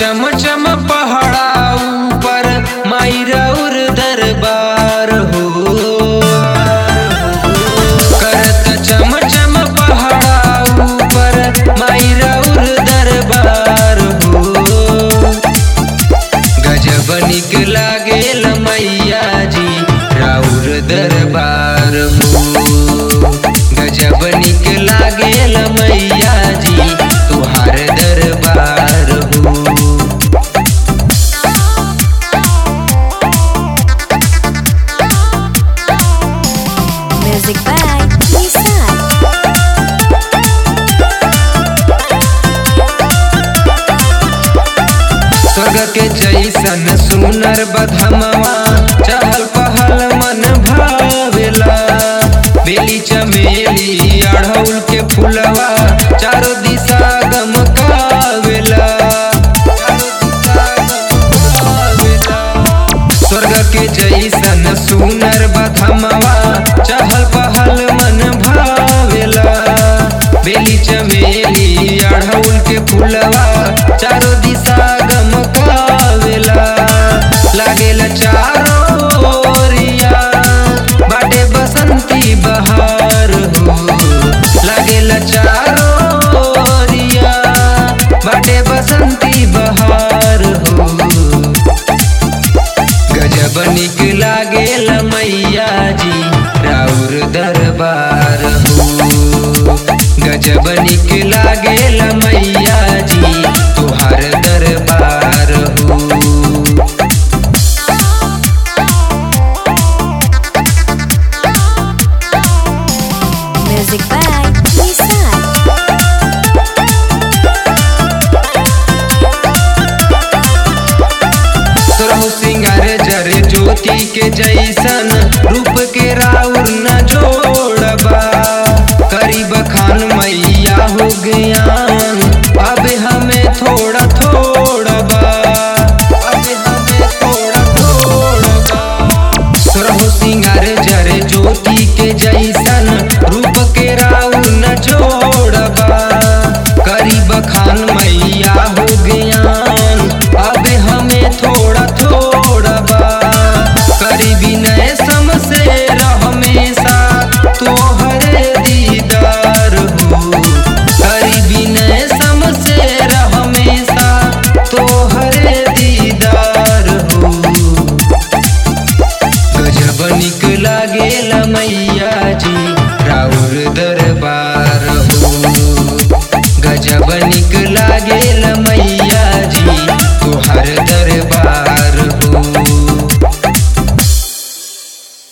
चम चम पहाड़ा ऊपर माई रौर दरबार हो करत चम चम पहाड़ा ऊपर माई रौर दरबार हो गजब निक लागेल मैया जी राउर दरबार हो गजब निक लागेल मैया जी तुहार दरबार हो Music by Nissan. स्वर्ग के जैसन सुनर बधमवा चहल पहल मन भावेला बेली चमेली अढ़ौल के फुलवा चारों दिशा गमकावेला स्वर्ग के जैसन सुनर बधमवा चहल पहल मन भावेला बेली चमेली अढ़ौल के फुलवा चारों दिशा गमकावेला लागेला चारों ओरिया बाटे बसंती बहार हो लागेला चारों ओरिया बाटे बसंती बहार हो गजब निक लागेल मैया जी राउर दरबार हो गजब निक लागेल मैया जी तुहार दरबार हो Music by Nissan. सुरहु सिंगार जर ज्योति के जैसन रूप के राउर न जोड़बा करीब खान मैया हो ज्ञान अब हमें थोड़ा थोड़ा बा अब हमें थोड़ा थोड़ा बा सुरहु सिंगार जर ज्योति के जैसन रूप के राउर न जोड़बा करीब खान मैया हो ज्ञान अब हमें थोड़ा थोड़ा बा करीबी नए सम से हमेशा तोहरे दीदार हो करीबी नए सम से हमेशा तोहरे दीदार हो गजब निक लागेल मैया जी